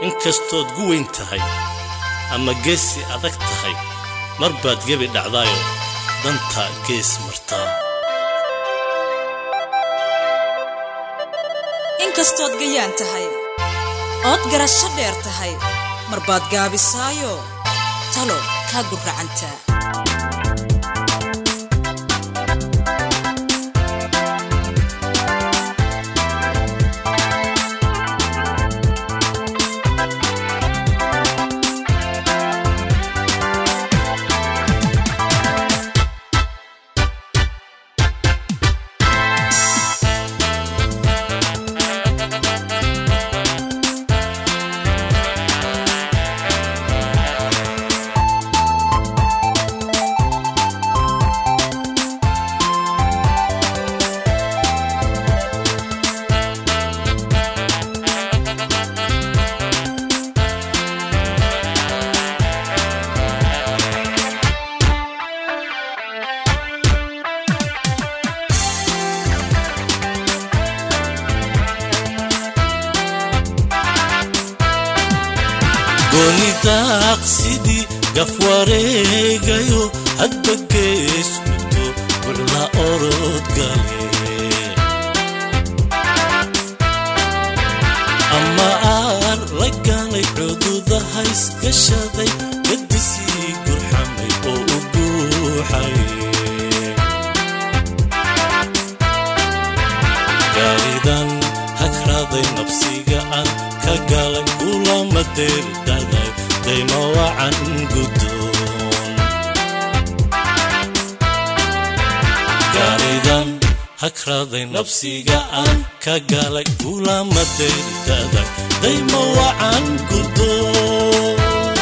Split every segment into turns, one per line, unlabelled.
inkastood guweyn tahay ama geesi adag tahay mar baad gebi dhacdaayo danta gees martaa
inkastood gayaan tahay ood garasho dheer tahay mar baad gaabisaayo talo kaa gurracantaa
goonidaaq sidii gaf wareegayo hadba gees mugto bucla orod gale ama aan la ganay cududahays gashaday gadisii gurxamay oo u guuxay gaaridan hagraaday nabsiga aan ka galay kulama deerdaday dayma wacan gudoon gaaridan hagraaday nabsiga aan ka galay kulama deerdaday dayma wacan gudoon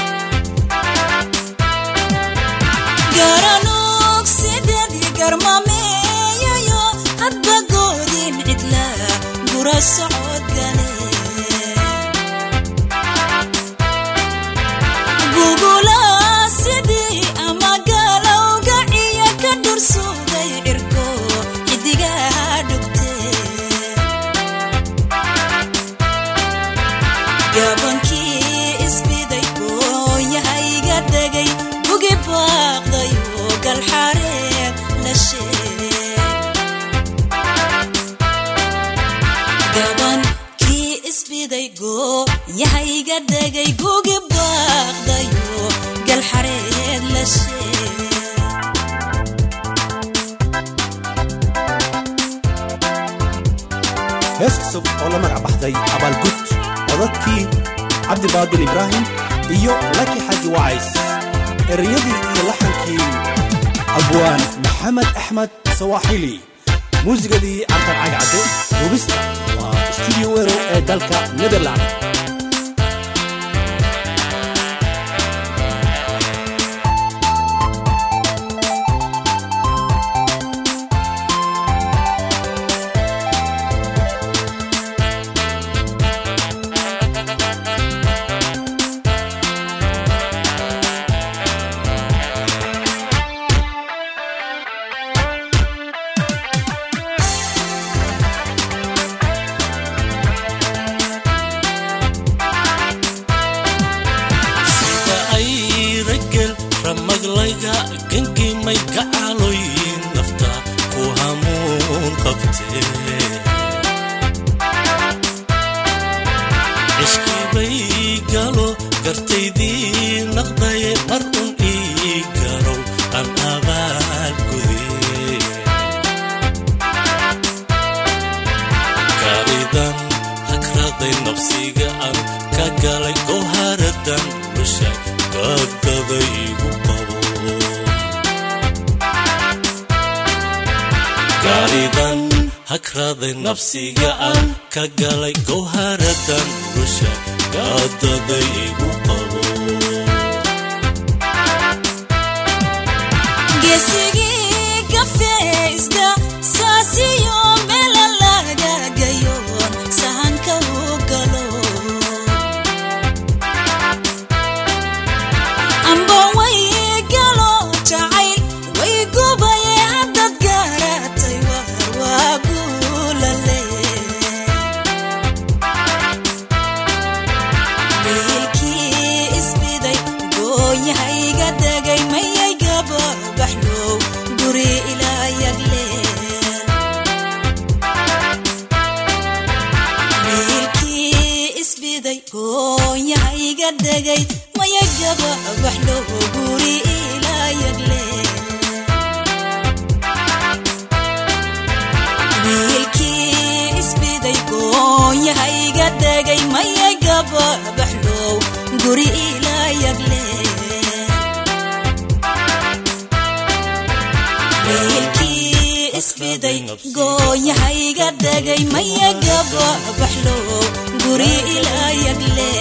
garanog sideedii garmameeyayo hadba goodin cidla gura socod gale gugula sidii ama galowga ciya ka dhursugay cirko xidigaa dhugtee gabankii isbiday gooyahayga degay gugi baaqdayo galxareed la sheeg gabankii isbiday gooyahayga degay gugi baaqdayo galxareed la sheeg
hees cusub oo la magac baxday abaalgud codadkii cabdibaadil ibraahim iyo laki xaji wacays ereyadii iyo laxankii abwaan maxamed axmed sawaaxili muusigadii cabdan cagcadde hubista waa studio wero ee dalka netherland
sida ay ragel ramaglayga gangimay gacaalooyin nafta ku hamuun qabtee cishkibay galo gartaydii naqdaye mar un ii garow aan abaal gudee gaaridan hagraday nabsiga aan ka galay gowharadan lushay gadaday igu qabo gaaridan hagraday nabsiga aan ka galay gowharadan lushay gadaday igu qabo
geesigii gafeysda saasiyo meela laga gayoon sahanka u galo amba way galo jacayl way gubaye haddad garatay war waa guulale gababaxlow guri ilayagle wiilkii isbiday goonyahayga degay maya gababaxlow guri ilayagle wiilkii isbiday goonyahayga degay maya gababaxlow guri ilayagle